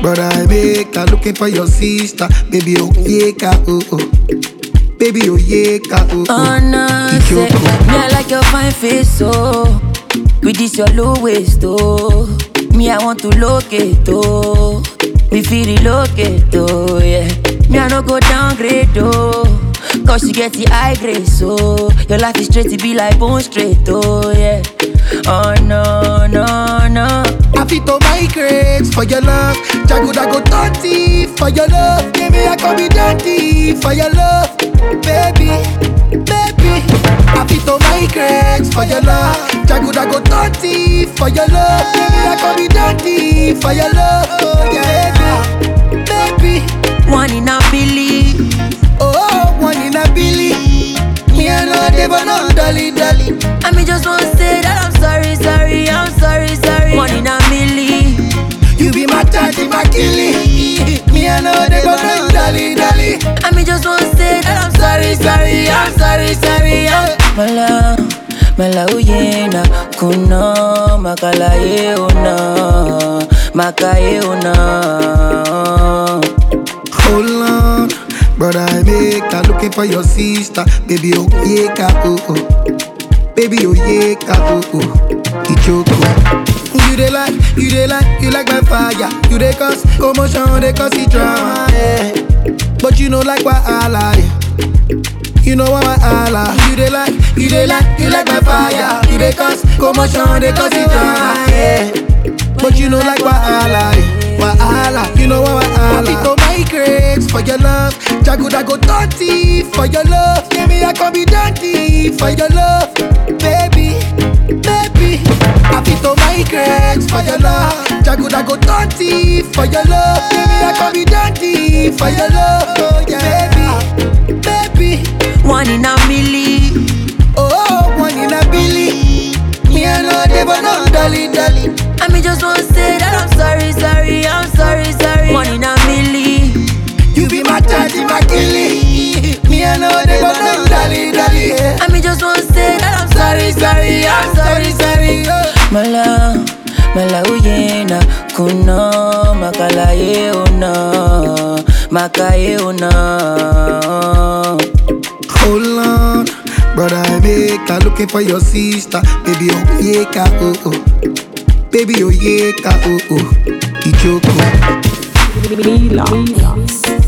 Brother, I make her looking for your sister. Baby, oh, yeah, ka, oh, oh. Baby, oh, yeah, ka, oh, oh. Oh no, say, Ichoko. me I like your fine face, oh. With this your low waist, oh. Me I want to locate, oh. Me feel relocate, oh yeah. Me I no go downgrade, oh. Cause you get the high grade, so your life is straight to be like bone straight, oh yeah. Oh no, no, no. I fit to migrate for your love. Jagoda go dirty for your love. Baby, I can be dirty for your love. Baby, baby. I fit to migrate for your love. Jagoda go dirty for your love. Baby, I can be dirty for your love. Oh, yeah, baby, baby. One in a billion. Oh, one in a billy. Me and no devil, no dolly, dolly. I mean, just want to say that I'm sorry, sorry, I'm sorry, sorry. One in a million. You be my daddy, my killie. Me and no devil, no dolly, dolly. I mean, just want to say that I'm sorry, sorry, I'm sorry, sorry. I'm Mala, mala uyena, kuno, makala ye una, makaye una. Hold on, brother, I make her looking for your sister. Baby, oh, yeah, ka, oh, oh. Baby, oh, yeah, ka, oh, oh. Ichoko. You dey like, you dey like, you like my fire. You dey cause commotion, dey cause the drama, yeah. But you know like wahala, yeah. You know what wahala. You dey like, you dey like, you like my fire. You dey cause commotion, dey cause the drama, yeah. But you know like wahala, yeah. wahala. You know what wahala. Happy to migrate for your love. Jagoda go dirty for your love. Yeah, me I can be dirty for your love, baby, baby. Happy to migrate for your love. Jagoda go dirty for your love. Yeah, me I can be dirty for your love, oh, yeah, baby, baby. One in a million. Oh, one in a billy. Me and no devil, no dolly, dolly. I mean, just want to say that I'm sorry, sorry, I'm sorry, sorry. One in a million. You be my daddy, my killie. Me and no devil, no dolly, dolly. Yeah. I mean, just want to say that I'm sorry, sorry, I'm sorry, sorry. oh. Mala, mala uyena, kuno, makala ye una, makaye una. Hold on, brother, I make her looking for your sister. Baby, oh, yeah, ka, oh, oh. Baby, oh, yeah, ka, oh, oh. Ichoko. Mila.